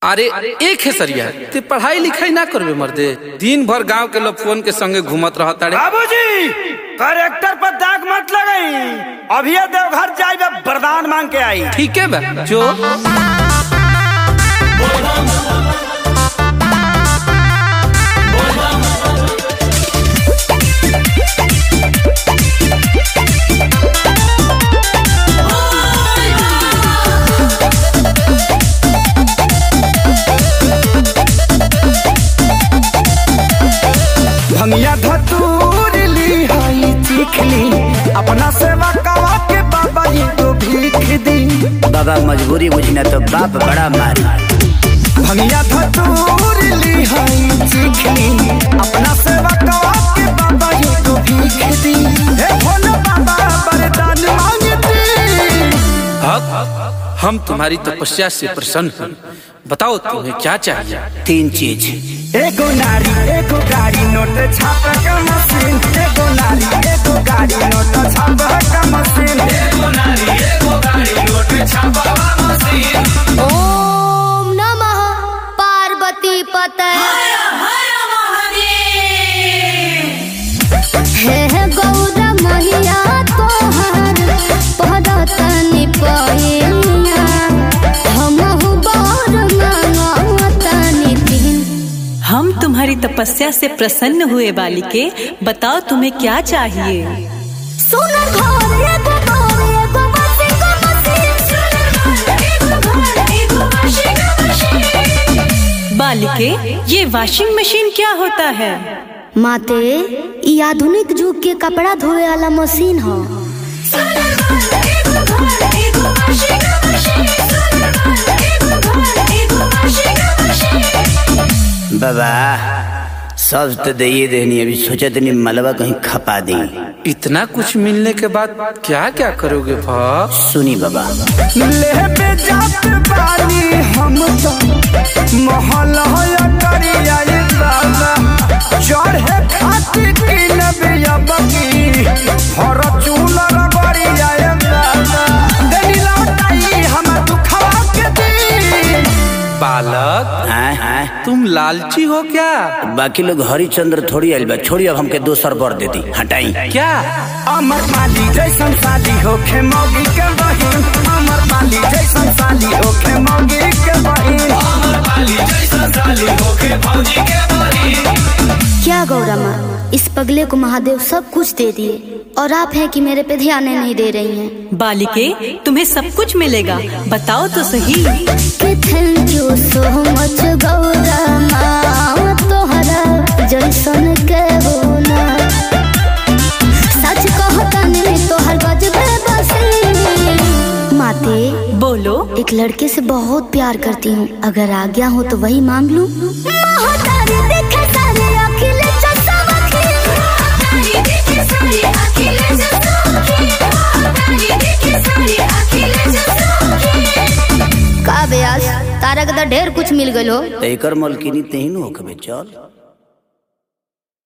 अरे एक है सरिया ते पढ़ाई लिखाई ना करबे मर्दे दिन भर गांव के लोग फोन के संगे घूमत रहत अरे बाबूजी करेक्टर पर दाग मत लगाई अभी देवघर जाए वरदान मांग के आई ठीक है बा जो भंगिया धतूर ली हई चीख ली अपना सेवा कवा के बाबा जी को भीख दी बाबा मजबूरी बुझना तो बाप बड़ा मारी भंगिया धतूर ली हई चीख ली अपना सेवा कवा के बाबा जी को भीख दी हे भोले बाबा वरदान मांगती हक हम तुम्हारी तपस्या से प्रसन्न हैं बताओ तुम्हें क्या चाहिए तीन चीज एगो नारी एगो गाड़ी नोट छाप का मशीन एगो नारी एगो गाड़ी नोट छाप का मशीन ओम नमः पार्वती पते हे हे गौरा मैया तोहर पदतनि पहिया हमहु बर मांगतनि दिन हम तुम्हारी तपस्या से प्रसन्न हुए बालिके बताओ तुम्हें क्या चाहिए सुन घर एगो घर एगो मसी को मसी बालिके ये वॉशिंग मशीन क्या होता है माते ई आधुनिक युग के कपड़ा धोए वाला मशीन ह बाबा सब तो दे देनी अभी सोचा तनी मलबा कहीं खपा दी इतना कुछ मिलने के बाद क्या क्या करोगे भाप सुनी बाबा लेबे जात बानी हम तो महल होया करिया ये बाबा चढ़े खातिर की नबिया बकी हर चूला रगड़िया ये बाबा देनी लौटाई हम दुखवा के दी बालक हाँ हाँ तुम लालची हो क्या बाकी लोग हरिचंद्र थोड़ी आइल बा छोड़ी अब हमके दोसर बर देती हटाई क्या अमर पाली जैसन साली होखे मौगी के बहिन अमर पाली जैसन साली होखे मौगी के बहिन क्या गौरा माँ इस पगले को महादेव सब कुछ दे दिए और आप हैं कि मेरे पे ध्यान नहीं दे रही हैं बालिके तुम्हें सब कुछ मिलेगा बताओ तो सही कि thank you so much Gaura माँ तोहरा जैसन के होना सच कहता नहीं तोहर गजबे बसी माते बोलो एक लड़के से बहुत प्यार करती हूँ अगर आज्ञा हो तो वही मांग लूं का ब्यास तारा के तो ढेर कुछ मिल गलो तो एकर मलकिनी तेही न होखबे चल